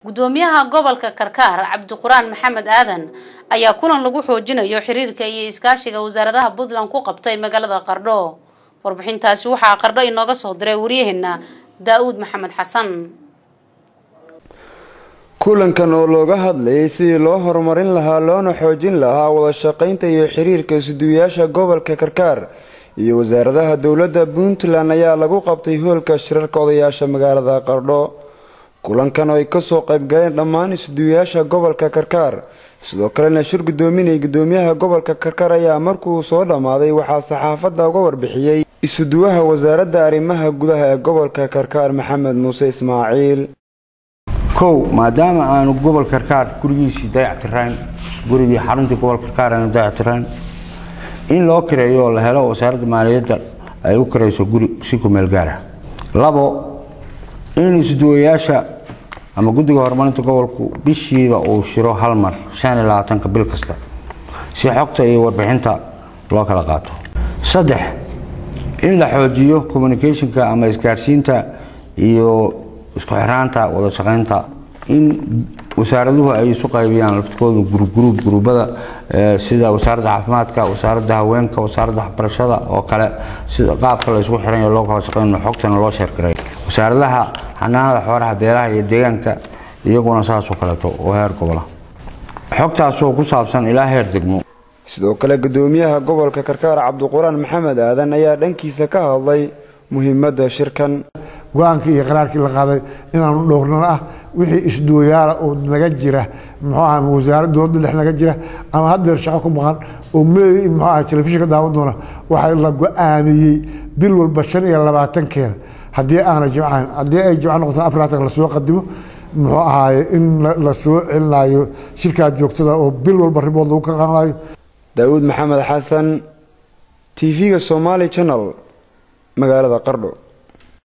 gudoomiyaha gobolka karkaar cabdiquraan maxamed aadan ayaa kulan lagu xoojinayo xiriirka iyo iskaashiga wasaaradaha puntland ku qabtay magaalada qardho warbixintaasi waxaa qardho inooga soo diray waryaheena daa-uud maxamed xasan kulankan oo looga hadlayay sidii loo horumarin lahaa loona xoojin lahaa wada shaqaynta iyo xiriirka isuduwayaasha gobolka karkaar iyo wasaaradaha dowladda puntland ayaa lagu qabtay hoolka shirarka odayaasha magaalada qardho kulankan oo ay kasoo qaybgaleen dhammaan isuduwayaasha gobolka karkaar sidoo kalena shir gudoominay gudoomiyaha gobolka karkaar ayaa markuu soo dhammaaday waxaa saxaafadda uga warbixiyey isuduwaha wasaaradda arrimaha gudaha ee gobolka karkaar maxamed muuse ismaaciil kow maadaama aanu gobol karkaar gurigiisii dayactirayn gurigii xaruntii gobol karkaar aanu dayactirayn in loo kireeyo oo la helo wasaaradda maaliyadda ay u kirayso guri si ku meel gaara labo in isduwayaasha ama guddiga horumarinta gobolku bishiiba uu shiro hal mar shan iyo labaatanka bil kasta si xogta iyo warbixinta loo kala qaato saddex in la xoojiyo communicationka ama isgaarsiinta iyo isku xiraanta wada shaqaynta in wasaaraduhu ay isu qaybiyaan laftkooda gurugruub guruubada sida wasaaradda caafimaadka wasaaradda haweenka wasaaradda waxbarashada oo kale sida qaabka la isku xiran loo kala shaqeyno xogtana loo sheergaray wasaaradaha xanaanada xoolaha beeraha iyo deegaanka iyaguna saasoo kaleeto oo heer gobola xogtaasoo ku saabsan ilaa heer degmo sidoo kale gudoomiyaha gobolka karkaar cabdiquraan maxamed aadan ayaa dhankiisa ka hadlay muhiimadda shirkan go-aankii iyo qaraarkii la qaaday inaanu dhowrnano ah wixii isduwayaala oo naga jira muxuu aha wasaarad dowladda dhex naga jira ama haddeer shaqo ku maqan oo meey muxuu aha telefishinka daawan doona waxaa la go-aamiyey bil walba shan iyo labaatankeeda haddii aana jimcayn haddii ay jimco noqotaan afar labaatan lasoo qadimo muxuu ahaaye in la soo celinayo shirkaa joogtada oo bil walba ribood lagu ka qaanayo daawuud maxamed xasan t v-ga somaali channel magaalada qardho